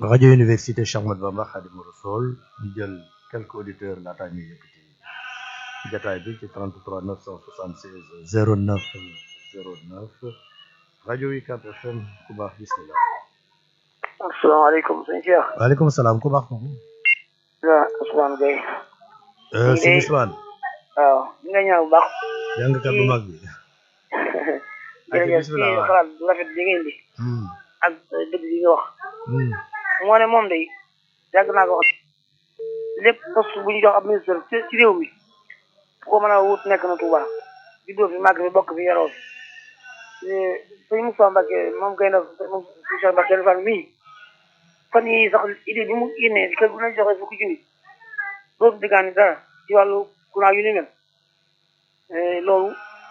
rajo université Cheikh Ahmadou Bamba Khadimu Rassoul ñu jël quelques auditeurs laataa ñuy yëkkati jataay bi ci 33 976 09 09 rajo UCAB FM ku baax bismillah asalaamaaleykum sëñ Cheikh. waaleykum salaam ku baax kooku. waaw Ousmane Gueye. sëñ Ousmane. waaw ñu ngi ñaan bu baax. jàngkat bu mag bi. jërëjëf ci bismillah xalaat bu rafet bi ngeen di. Hmm, ak dëgg bi nga wax. hmm, moo ne moom day yàgg naa ko wax lépp poste bu ñu jox ab ministre ci ci réew mi bu ko mën a wut nekk na Touba juddoo fi màgg fi bokk fi yaroo fi sëñ Moussa Mbacke moom kay na moom si Cheikh Mbacke Fall mii fan yii sax idée bi mu génnee kër bu nañ joxe fukki junni dootu diggaani dara ci wàllu courant yu ni mel loolu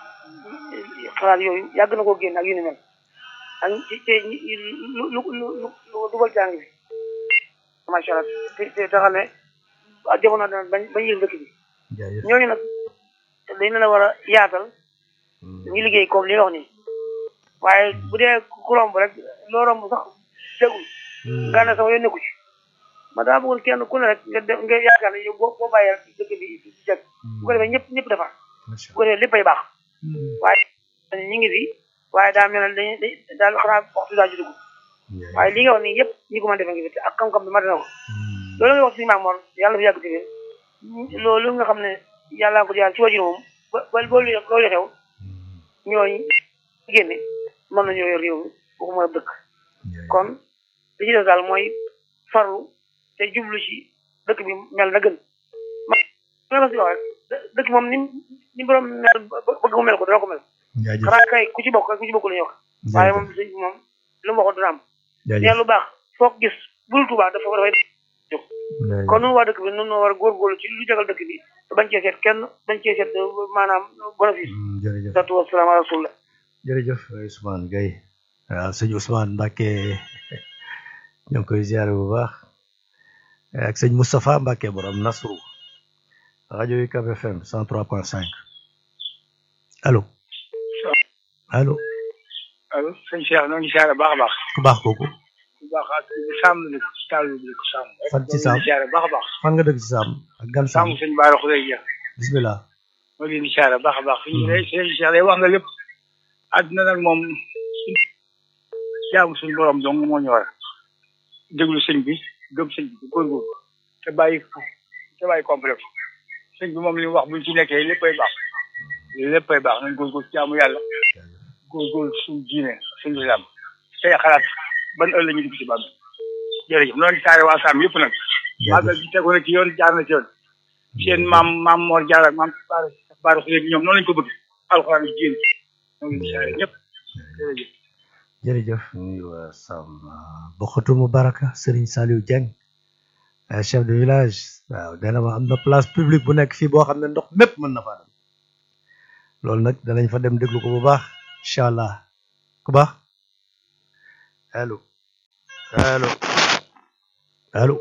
xalaat yooyu yàgg na koo génn ak yu ni mel ak ci ci lu lu lu lu lu dugal jàng bi macha allah te te te xam ne ah jamono dana bañ bañ yëg dëkk bi jaajëf. ñooñu nag dañ leen a war a yaatal Hmm, ñu liggéey comme li nga wax nii waaye bu dee ku romb rek loo romb sax dégul hmm, nga ne sama yoon nekku ci ma daa bëggoon kenn ku ne rek nga def nga yaakaar ne yow boo boo bàyyee rek dëkk bi di jag bu ko defee ñëpp ñëpp defar macha bu ko defee léppay baax Allah. waaye ñu ngi fi waaye daa mel ne dañuy daal xanaa waxtu daa ci dugg Jaajëf. waaye li nga wax nii yëpp ñi ko mën a defee ngi fi te ak xam-xam bi mat na ko Hmm, loolu nga wax si maam Mor yàlla fi yàgg te wér loolu nga xam ne yàlla ko jaar ci wajur moom ba ba loolu loolu xew hmm, ñooñu génne mën nañoo yor réew mi waxuma dëkk jaajëf. kon li ci des daal mooy farlu te jublu ci dëkk bi mel na gën ma ma si wax rek dë- dëkk moom ni ni borom mel ba- bëgg mu mel ko dana ko mel jaajëf. xanaa kay ku ci bokk ak ku ci bokkul la ñuy wax waaye moom sëñ bi moom lu mu waxoon dina am te jaajëf. lu baax foo ko gis bul Tuubaa dafa dafay jóg jaajëf. kon nun waa dëkk bi nun noo war a góorgóorlu ci lu jagal dëkk bi te bañ cee seet kenn bañ cee seet maanaam bénéfice Hmm, jërëjëf. satu wasalaam ala rasulillah jërëjëf Ousmane Gueye waaw sëñ Ousmane Mbacke ñoo ngi koy ziare bu baax ak sëñ Moustapha Mbacke borom Nasru rajo UCAB FM 103.5 allo allo allo sëñ Cheikh ñoo ngi siyaare baax a baax ku baax kooku bu baax ak bu sàmm la taal bi ko sàmm Fan ci sàmm? siyaare baax a baax fan nga dëkk ci Sam ak gan sàmm Sam sëñ Baara Xuree Jeex bismillah moo leen di siyaare baax a baax fi ñu ne sëñ Cheikh day wax nga lépp àdduna nag moom jaamu suñu borom dong moo ñu war a déglu sëñ bi gëm sëñ bi góorgóorlu te bàyyi te bàyyi complexe sëñ bi moom li mu wax buñ ci nekkee léppay baax léppay baax nañ góorgóorlu ci jaamu yàlla góorgóorlu suñu diine suñu islam tey xalaat ban ëllëg la ñu dugg ci bàmm jërëjëf noonu saare waa Saam yëpp nag màggal gi tegu na ci yoon jaar na ci yoon seen maam maam Mor Jaar ak maam Baara Baara Xuree ñoom noonu lañ ko bëgg alxuraan ji jéem ñoo ngi saare ñëpp jërëjëf jërëjëf nuyu waa Sam Boxatu Mubaraka Serigne Saliou Dieng euh, chef de village waaw dana ma am na place publique bu nekk fii boo xam ne ndox mépp mën na faa dem loolu nag danañ fa dem déglu ko bu baax incha allah ku baax allo allo allo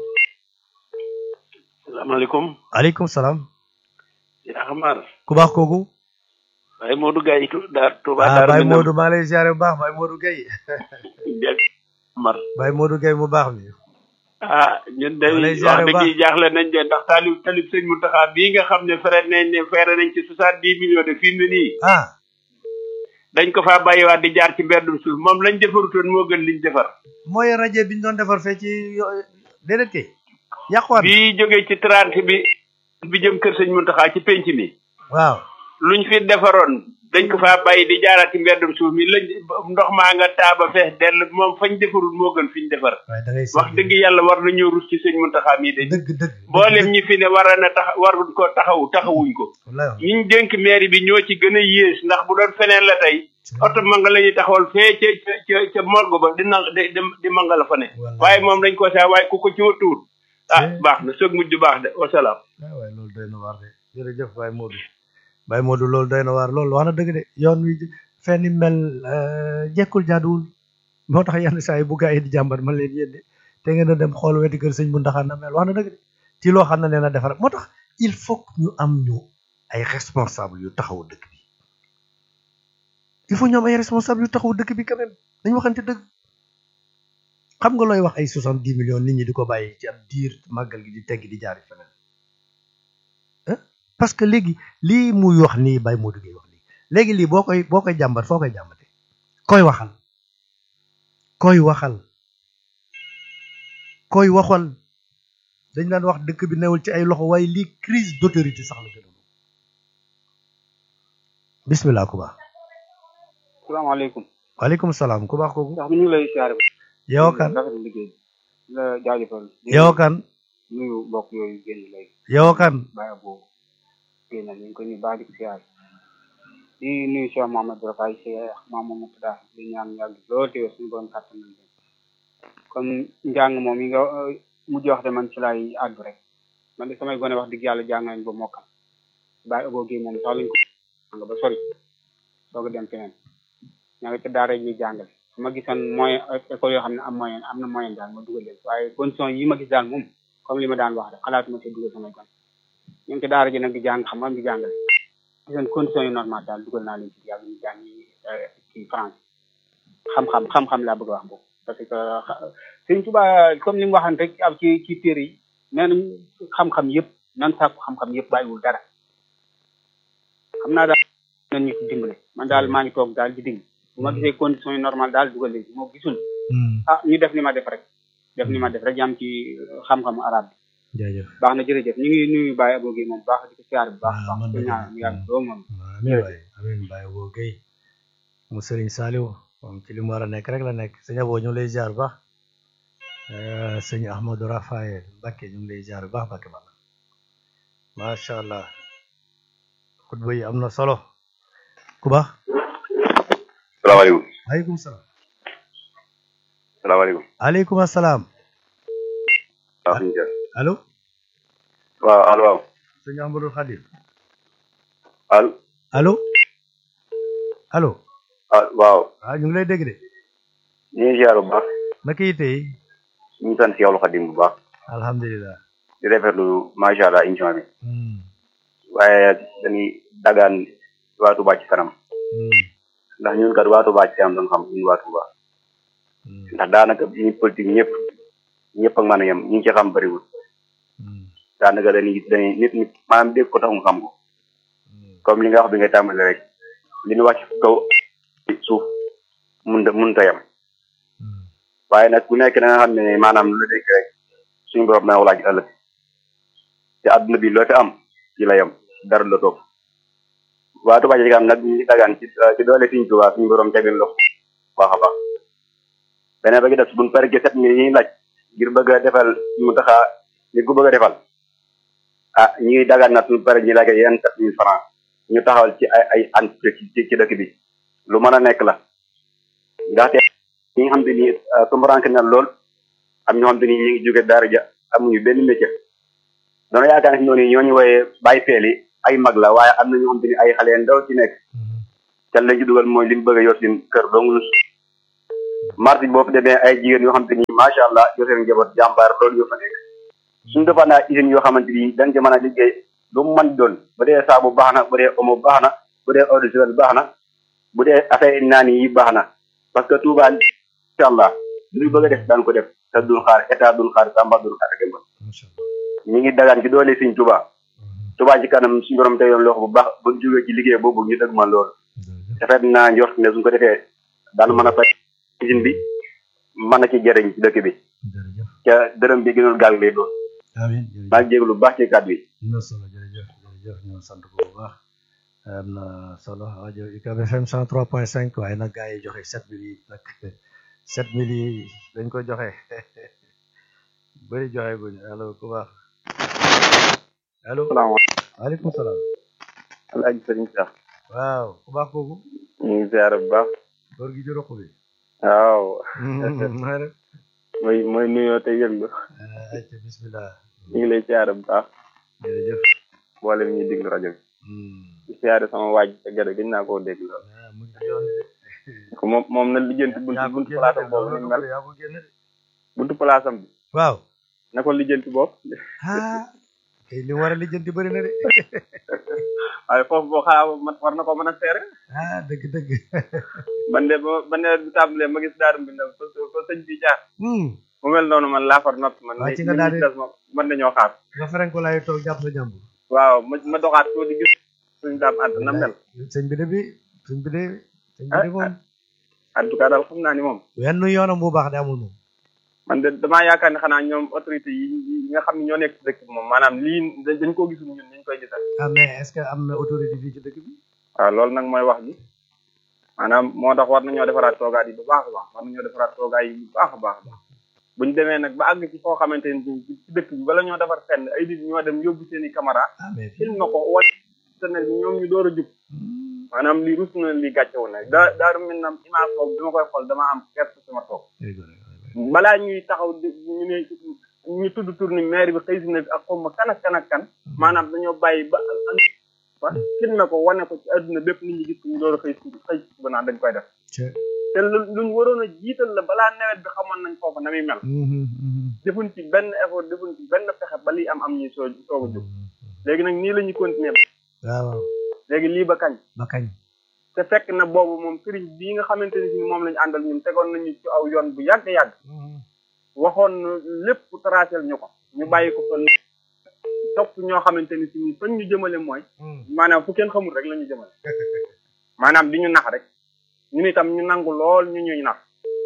salaamaaleykum aleykum salaam yaa xamaar ku baax kooku waaye Modou Gaye tu daa Touba ah Daaru Baye Minam Modou maa lay ziare bu baax Baye Modou Gueye Dieng Mar Baye Modou Gueye mu baax mi ah ñun day Waalay wax ziare bu dëgg baax. yi jaaxle nañ de ndax taalib talib sëñ Mountakha bii nga xam ne fere nañ ne fere nañ ci soixante dix millions de fi mu ne nii ah dañ ko faa bàyyiwaat di jaar ci mberdum suuf moom lañ defarutoon moo gën liñ defar mooy rajo bi ñu doon defar fee ci yo- déedéet kay yàquwaat bii jógee ci trente bi bi jëm kër sëñ Mountakha ci penc mi waaw luñ fi defaroon dañ ko faa bàyyi di jaaraat ci mberdum suuf mi lañ ndox maa nga taaba fees dell moom fañ defarul moo gën fiñ defar waaye da ngay wax dëgg yàlla war nañoo rus ci sëñ Mountakha mii de dëgg dëgg mboolem ñi fi ne war na tax waruñ ko taxawu taxawuñ ko wallaay ñi ñu dénk mairie bi ñoo ci gën a yées ndax bu doon feneen la tey oto manga la ñuy taxawal fee ca ca ca ca morgue ba di na di di manga la fa ne Wallaay. waaye moom dañ ko saa waaye ku ko ci wëttuwut ah Eh. baax na soog mujj baax de wasalaam waaw waaye loolu doy na waar de jërëjëf Baye Modou Baye Modou loolu doy na waar loolu wax na dëgg de yoon wi fenn mel euh, jekkul jaaduwul moo tax yenn saa yi bu gaa yi di jàmbat man leen yéen de te ngeen a dem xool weti kër sëñ bu ndaxaan na mel wax na dëgg de ci loo xam ne nee na defar moo tax il faut que ñu am ñu ay responsable yu taxawu dëkk bi il faut ñu am ay responsable yu taxawu dëkk bi quand même dañu waxante dëgg xam nga looy wax ay soixante dix millions nit ñi di ko bàyyi ci ab diir màggal gi di tegg di jaari feneen ah parce que léegi lii muy wax nii Baye Modou Gueye wax nii léegi lii boo koy boo koy jàmbat foo koy jàmbate koy waxal koy waxal koy waxal dañ daan wax dëkk bi newul ci ay loxo waaye lii crise d'autorité sax la gën a bismillah ku baax salaamaaleykum waaleykum salaam ku baax kooku ndax mi ñu ngi lay siyaare yow kan rafet liggéey bi la jaajëfal yow kan nuyu mbokk yooyu génn léegi yow kan bàyyi boobu génn ñu ngi ko ñu baax di ko siyaare di nuyu Cheikh Mamadou Rafaay Cheikh Mamadou Moutada di ñaan yàgg loolu te suñu borom kàttan nañ leen comme njàng moom yi nga mujj wax de man ci laay àddu rek man de samay gone wax dëgg yàlla jàng nañ ba mokkal bàyyi aboo gi moom sax lañ ko nga ba sori soog a dem feneen ña nga ca daara ñuy jàngale su ma gisoon moyen école yoo xam ne am moyen am na moyen daal ma dugal leen waaye condition yi ma gis daal moom comme li ma daan wax rek xalaatuma ci dugal samay gone ñu ngi ci daara ji nag di jàng xam am di jàngale gisoon condition yu normal daal dugal naa leen ci yàlla ñu jàng ci France xam-xam xam-xam laa bëgg a wax boobu parce que Sëñ Tuubaa comme ni mu waxan rek ab ci ci téere yi nee nañ xam-xam yëpp nan sàkku xam-xam yëpp bàyyiwul dara xam naa daal nañ ñu ci dimbale man daal maa ngi toog daal di dimbali bu ma gisee condition yi normal daal dugal leen ci moo gisul ah ñu def ni ma def rek def ni ma def rek yam ci xam-xamu arab bi jaajëf baax na jërëjëf ñu ngi nuyu Baye Abo Gueye moom baax di ko siyaar bu baax Ah, baax man di de- ñaan mu yàgg doo moom amiin waay amiin Baye Abo Gueye mu Serigne Saliou moom ci li mu war a nekk rek la nekk sëñ Abo ñu ngi lay ziar bu baax Eh, sëñ Ahmadou Rafael Mbacke ñu ngi lay ziar bu baax Mbacke bala macha allah xutba yi am na solo ku baax salaamaaleykum aleykum salaam salaamaaleykum aleykum asalaam waaw suñu jël allo waaw allo waaw sëñ Ahmadou Khadim allo allo allo ah waaw waaw ñu ngi lay dégg de ñu ngi ziar bu baax naka yi tey ñu ngi sant Seexul Xadim bu baax alhamdulilah di rafetlu macha allah émission bi Hmm, waaye dañuy dagaan waa Touba ci kanam hmm, ndax ñun kat waa Touba ci kanam doon xam ñun waa Touba hmm, ndax daanaka ñi politique ñëpp ñëpp ak mën a yem ñi ngi ci xam bëriwul hmm, daanaka dañuy dañuy nit nit maanaam dégg ko tax mu xam ko hmm. comme li nga wax bi nga tàmbali rek li ñu wàcc kaw suuf mun mun ta yem Hmm, waaye nag ku nekk na nga xam ne maanaam lu nekk rek suñu borom na walaaj ëllëg te adduna bi loo fi am ci la yem dara la topp waa Touba ci kanam nag ñu ngi dagaan ci ci doole Sëriñ Tuubaa suñu borom tegal loxo baax a baax beneen ba gi def buñ pare ci sept mille yi ñuy laaj ngir bëgg a defal mu taxa ngir ko bëgg a defal ah ñu ngi dagaan nag suñu pare ñu laaj yenn sept mille francs ñu taxawal ci ay ay entreprise ci ci dëkk bi lu mën a nekk la ndaxte ñi nga xam te ni tumbaranke na lool am ñoo xam te ni ñu ngi jóge daara ja amuñu benn métier doona yaakaar ne noonu ñoo ñu wooyee bàyyi feel yi ay mag la waaye am na ñoo xam te ni ay xale ndaw ci nekk hmm. can lañ ci dugal mooy li mu bëgg a yor seen kër dong marché boo fi demee ay jigéen yoo xam te ni macha allah yor seen njaboot jàmbaar loolu yoo fa nekk suñu defaan naa usines yoo xamante ni dañ ci mën a liggéey lu mu mën doon bu dee saabu baax na bu dee omo baax na bu dee eau de javel baax na bu dee affaire naan yi baax na parce que Touba incha allah lu ñu bëgg a def daan ko def te duñ xaar état duñ xaar Tamba duñ xaar Demba macha allah ñu ngi dagaan ci doole Sëriñ Touba Hmm, Touba ci kanam suñu borom tey yoon loxo bu baax ba jógee ci liggéey boobu ñu dëgg ma loolu jërëjëf. rafet naa njort ne suñ ko defee daan mën a fay usine bi mën a ci jëriñ ci dëkk bi jërëjëf ca dërëm bi gënul gaal lay doon amiin maa jërëjëf ngi jégalu bu baax ci kàddu yi am na solo jërëjëf jërëjëf ñu sant ko bu baax am na solo rajo UCAB FM 103.5 waaye nag gars yi joxe 7000 yi nag 7000 yi dañ ko joxe bëri joxe guñ allo ku baax allo salaamaaleykum waaleykum salaam alaaji sëriñ Cheikh waaw ku baax kooku ñu ngi ziare bu baax góor gi ci roq bi waaw maa rek mooy mooy nuyoo te yëglu ayca bismillah ñu ngi lay ziare bu baax jërëjëf mboolem ñuy déglu rajo bi Hmm. di ziare sama waaj te gërëm gëj naa koo dégg lool ah mu ngi ci yoon bi de. ko moom moom na lijjanti buntu yaa ko buntu génne palaasam de, boobu loolu ni la mel ko- yaa ko génne de. buntu palaasam bi waaw na ko lijjanti boobu ah kay li mu war a lijjanti bëri na de waaye foofu boo xaa man war na ko mën a seere ah dëgg dëgg man de ba ba nawet bi tàmbalee ma gis daaru mbindam fa fa sëñ bi jaar Hmm, mu mel noonu man laa far noppi man Waa, ni ci nga ni daal di- des moom mën nañoo xaar nga ferenko laay toog jàpp sa jàmbur waaw ma ma doxaat ko di gis suñ daam àdd na mel sëñ bi de bi sëñ bi de sëñ bi de Ah, moom en tout cas daal xam naa ni moom wenn yoonam bu baax de amul moom man de damaa yaakaar ne xanaa ñoom autorité yi yi nga xam ne ñoo nekk ci dëkk bi moom maanaam lii dañ dañ koo gisul ñun niñ koy gisal ah mais est ce que am na autorité fii ci dëkk bi waaw loolu nag mooy wax ji maanaam moo tax war nañoo defaraat toogaat yi bu baax a baax war nañoo defaraat toogaay yi bu baax a baax a baax buñ demee nag ba àgg ci foo xamante ni ci dëkk bi bala ñoo defar fenn ay nit ñoo dem yóbbu seen i caméra ah mais fii film na ko wàcc te ne ñoom ñu door a jub Hmm, maanaam lii rus na lii gàcce wu na daa daaru mel na image boobu bi ma koy xool dama am gerte sama toog dëgg la, dëgg la. balaa ñuy taxaw di ñu ne ñu tudd tur ni maire bi xëy si na ak xaw ma kan ak kan ak kan maanaam dañoo bàyyi ba am ba filmé ko wane ko ci àdduna bépp nit ñi gis ko ñu door a xëy si xëy si ba naan dañ koy def Cë- te lu luñ waroon a jiital la balaa nawet bi xamoon nañ foofu na muy mel Mhm, mhm. defuñ ci benn effort defuñ ci benn pexe ba lii am am ñuy soo soog a jóg léegi nag nii la ñuy continuer waaw waaw léegi lii ba kañ ba kañ te fekk na boobu moom sëriñ bii nga xamante ni si moom lañu àndal ñun tegoon nañu ci aw yoon bu yàgg yàgg Mhm. waxoon na lépp tracel ñu ko ñu bàyyi ko fa topp ñoo xamante ni si ni fañ ñu jëmale mooy Hmm. maanaam fu kenn xamul rek la ñu jëmale maanaam di ñu nax rek ñun itam ñu nangu lool ñu ñuy nax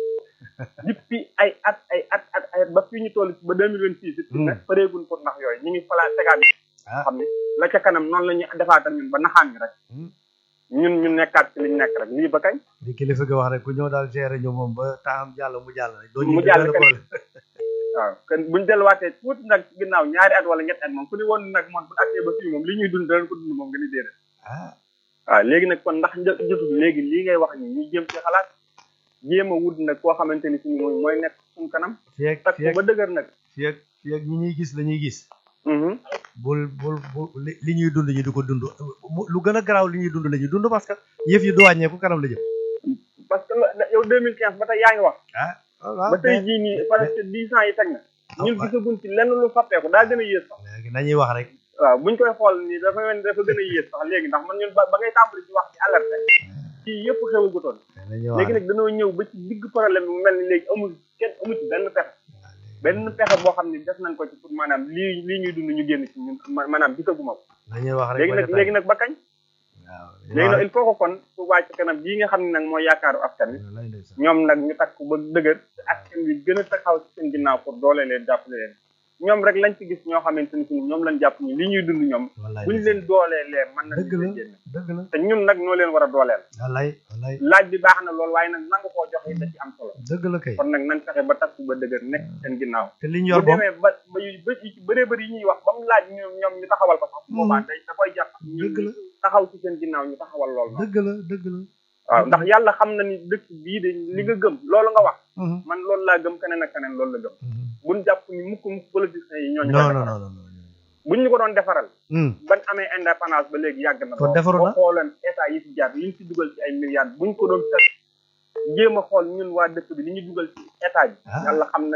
depuis ay at ay at at ay at ba fii ñu toll ba deux mille vingt six it Hmm. nag pareegun pour nax yooyu ñu ngi falaa tegaat ah xam ne la ca kanam noonu la ñuy defaatal ñun ba naxaan ñu rek Hmm. ñun ñu nekkaat ci liñ nekk rek lii ba kañ li kilifa gi wax rek ku ñëw daal gérer ñu moom ba temps jàll mu jàll rek doo Mu ñu jàll benn kenn. problème waaw kon buñ delluwaatee tuuti nag ci ginnaaw ñaari at wala ñetti at moom ku ni woon nag moom bu àttee ba fii moom li ñuy dund danañ ko dund moom nga ni déedéet ah waaw léegi nag kon ndax një- jotul léegi lii ngay wax ni ñu jéem ci xalaat jéem a wut nag koo xamante ni si mooy mooy nekk suñ kanam fii ak takk fii ak ba dëgër nag fii ak fii ak ñi ñuy gis la ñuy gis Mhm. bul bul bul li li ñuy dund ñu di ko dund mu- lu gën a garaaw li ñuy dund la ñuy dund parce que yëf yi du wàññeeku kanam la jëm parce que la- yow 2015 ba tey yaa ngi wax ah waaw ba tey jii nii presque dix ans yi teg na ñun waaw. gisaguñ ci lenn lu fàppeeku daa gën a yées sax léegi nañuy wax rek waaw buñ koy xool nii dafa mel ni dafa gën a yées sax léegi ndax man ñun ba ba ngay tàmbali ci wax ci alerte ci yëpp xewagutoon nañuy wax léegi rek nag dañoo ñëw ba ci digg problème bi mu mel ni léegi amul kenn amul ci benn pexe benn pexe boo xam ne def nañ ko ci pour maanaam lii lii ñuy dund ñu génn ci ñun ma- maanaam gisaguma ko nañuy wax rek léegi ba nag détail. léegi nag ba kañ waaw léegi nag il faut que kon Touba ci kanam bii nga xam ne nag mooy yaakaaru askan wi lay ndeysaan ñoom nag ñu takk ba dëgër te askan wi gën a taxaw ci seen ginnaaw pour doole leen jàppale leen ñoom rek lañ ci gis ñoo xamante ni si ñoom lañ jàpp ni li ñuy dund ñoom wallaay buñ leen dooleelee mën na dëgg la leen génn dëgg la te ñun nag ñoo leen war a dooleel wallaay wallaay laaj bi baax na lool waaye nag nangu koo joxe da ci am solo dëgg la kay kon nag nañ fexe ba takk ba dëgër nekk ci seen ginnaaw te li ñu bu yor moom demee ba ba yu ba yu ci bëree bëri yi ñuy wax ba mu laaj ñoom ñoom ñu taxawal ko sax boobaa day da koy jàpp ñun dëgg la taxaw ci seen ginnaaw ñu taxawal lool noonu dëgg la dëgg la waaw ndax yàlla xam na ni dëkk bii de li nga gëm loolu nga wax Mhm, man loolu laa gëm keneen ak keneen loolu la gëm mhm. buñ jàpp ni mukk mukk politiciens yi ñooñu non koy non defaral non non non buñ ñu ko doon defaral Hmm, ban amee indépendance ba léegi yàgg na Kon defaru na? boo xooleen état yi fi jaar liñ ci dugal ci ay milliards buñ ko doon teg jéem a xool ñun waa dëkk bi li ñu dugal ci état bi Ah. yàlla xam na